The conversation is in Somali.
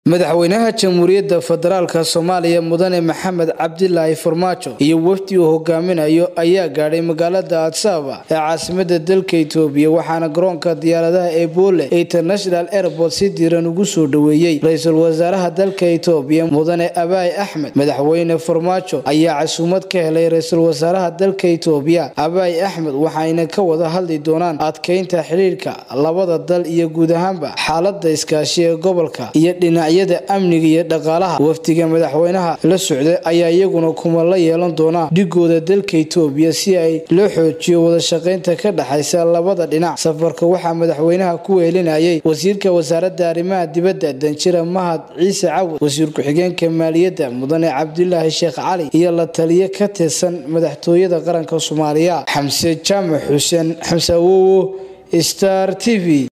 madaxweynaha jamhuuriyadda federaalk soomaaliya mudane maxamed cabdilaahi farmaajo iyo wafdi uu hogaaminayo ayaa gaadhay magaalada adsaba ee caasimada dalka itoobiya waxaana garoonka diyaaradaha ee boole international airport si diiran ugu soo dhoweeyey ra-iisul wasaaraha dalka itoobiya mudane abaay axmed madaxweyne farmaajo ayaa casuumad ka helay ra-iisul wasaaraha dalka itoobiya abaay axmed waxayna ka wada hadli doonaan adkeynta xidhiirka labada dal iyo guud ahaanba xaalada iskaashi ee gobolka iyo dhinac amniga iyo dhaqaalaha wafdiga madaxweynaha la socday ayaa iyaguna kuma la yeelan doonaa dhigooda dalka itoobiya si ay loo xoojiyo wadashaqeynta ka dhexaysa labada dhinac safarka waxaa madaxweynaha ku weelinayay wasiirka wasaaradda arrimaha dibadda danjira mahad ciise cawad wasiir ku-xigeenka maaliyadda mudane cabdilaahi sheekh cali iyo la taliye ka tirsan madaxtooyada qaranka soomaaliya xamse jaamac xuseen xamse awowo star t v